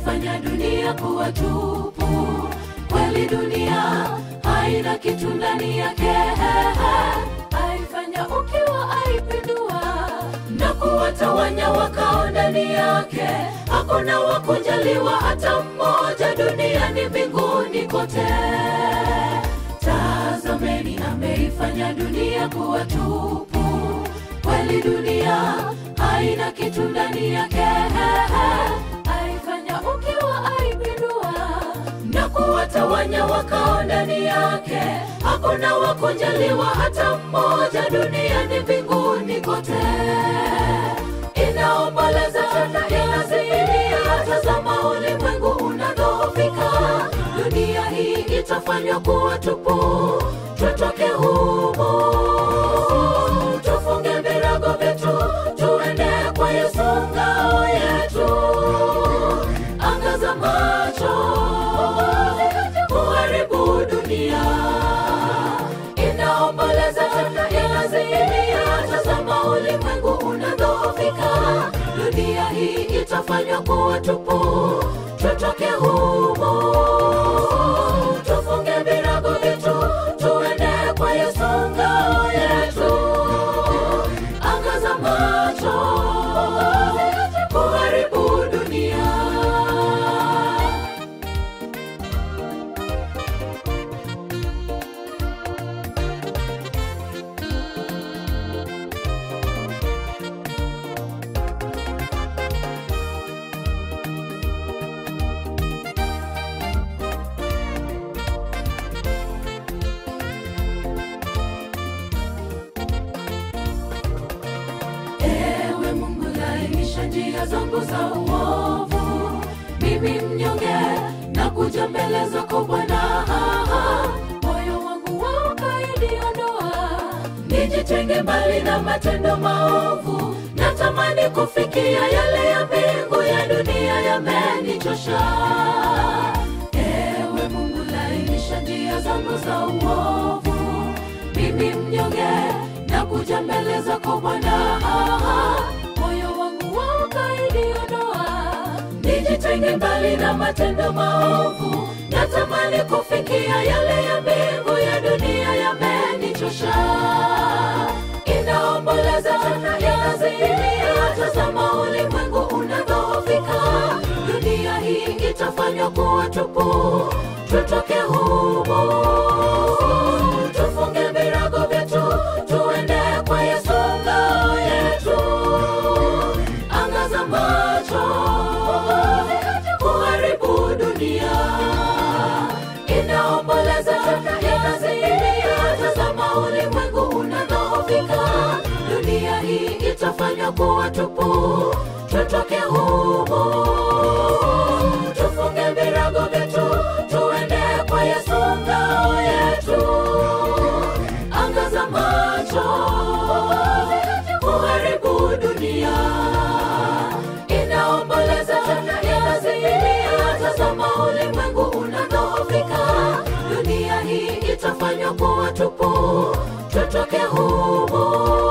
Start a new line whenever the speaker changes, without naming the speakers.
ameifanya dunia kuwa tupu. Kweli dunia haina kitu ndani yake, aifanya ukiwa, aipindua na kuwatawanya wakao ndani yake. Hakuna wa kujaliwa hata mmoja duniani, mbinguni kote. Tazameni, ameifanya dunia kuwa tupu. Kweli dunia haina kitu ndani yake, aifanya ukiwa, aipindua na kuwatawanya wakao ndani yake. Hakuna wa kujaliwa hata mmoja duniani, mbinguni kote. Inaomboleza tena inazimilia, tazama ulimwengu unadhoofika, dunia hii itafanywa kuwa tupu, tutoke humo, tufunge virago vyetu, tuende kwa Yesu ngao yetu. Angaza macho, kuharibu dunia, inaomboleza tena inazimia, tazama ulimwengu unadhoofika, dunia hii itafanywa kuwa tupu, tutoke humo, tufunge virago vyetu, tuende kwa Yesu ngao yetu. Angaza macho, kuharibu dunia. Ewe Mungu, lainisha njia zangu za uovu. Mimi mnyonge na kuja mbele zako Bwana, moyo wangu wa ukaidi ondoa, nijitenge mbali na matendo maovu. Natamani kufikia yale ya mbingu, ya dunia yamenichosha. Ewe Mungu, lainisha njia zangu za uovu. Mimi mnyonge na kuja mbele zako Bwana, moyo wangu wa ukaidi ondoa, nijitenge mbali na matendo maovu. Natamani kufikia yale ya mbingu, ya dunia yamenichosha. Inaomboleza tena inazimia, tazama ulimwengu unadhoofika, dunia hii itafanywa kuwa tupu, tutoke humo, tufunge virago vyetu, tuende kwa Yesu ngao yetu. Angaza macho, kuharibu dunia, inaomboleza tena inazimia, tazama ulimwengu unadhoofika, dunia hii itafanywa kuwa tupu, tutoke humo, tufunge virago vyetu, tuende kwa Yesu ngao yetu. Angaza macho, kuharibu dunia, inaomboleza tena inazimia, tazama ulimwengu unadhoofika, dunia hii itafanywa kuwa tupu, tutoke humo,